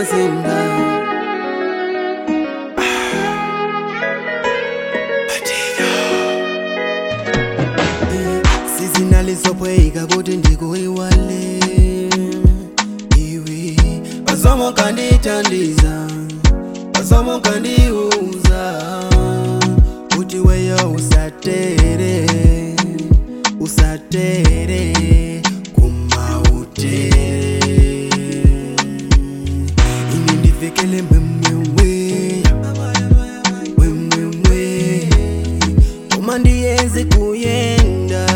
zenda sizinalizopweyika kuti ndikuiwale iwe pasomo kanditandiza pasomo kandiuza kuti weyo usatere usatere kumautere ini ndivekele mwemwewe mwemwewe koma ndiyenze kuyenda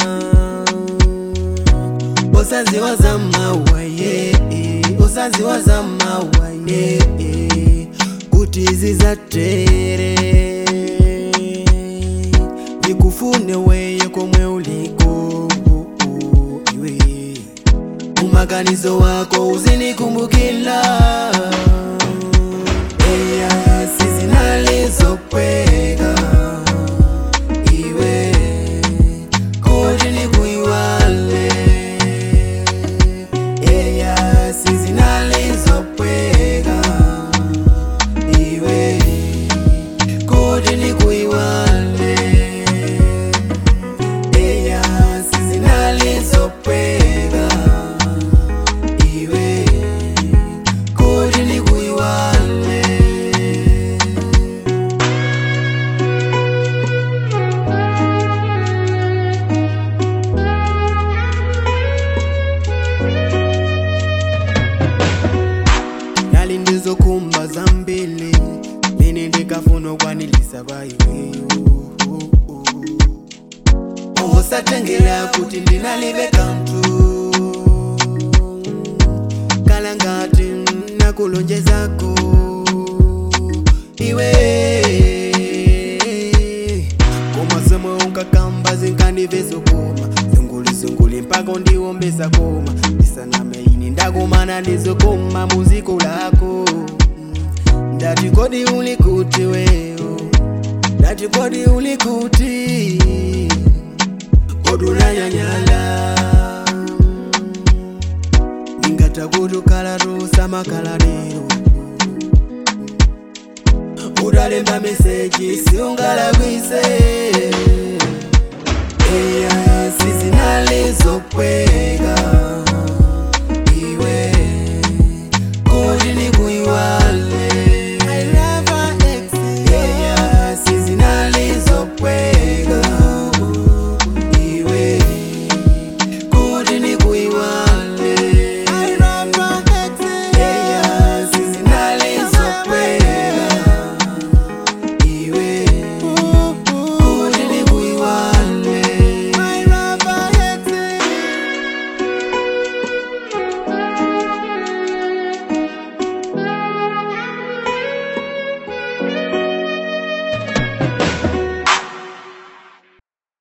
usaziwa za mawaye usaziwa za mawaye kuti zizatere ndikufune weye komwe uliko iwe umaganizo wako uzinikumbukila eya sizinalizokweka iwe kuti nikuiwale eya sizinalizopweka iwe kuti nikuiwale eya sizinalizopweka iwe kuti nikuiwale nali ndizokumba zambili mene ndikafuna ukwanilisa paiweyo usatengera kuti ndinalibe kantu kala ngati nakulonjezako iwe koma zomwe unkakamba zinkandivesokoma zungulizunguli mpaka undiwombesa koma ndisaname ini ndakumana ndizokoma muziko lako ndati kodi uli kuti weyo ndati kodi uli kuti kodi unanyanyala ndingatakutukala tusamakaladero utalemba meseji siungalakwise eya sizinalizokweka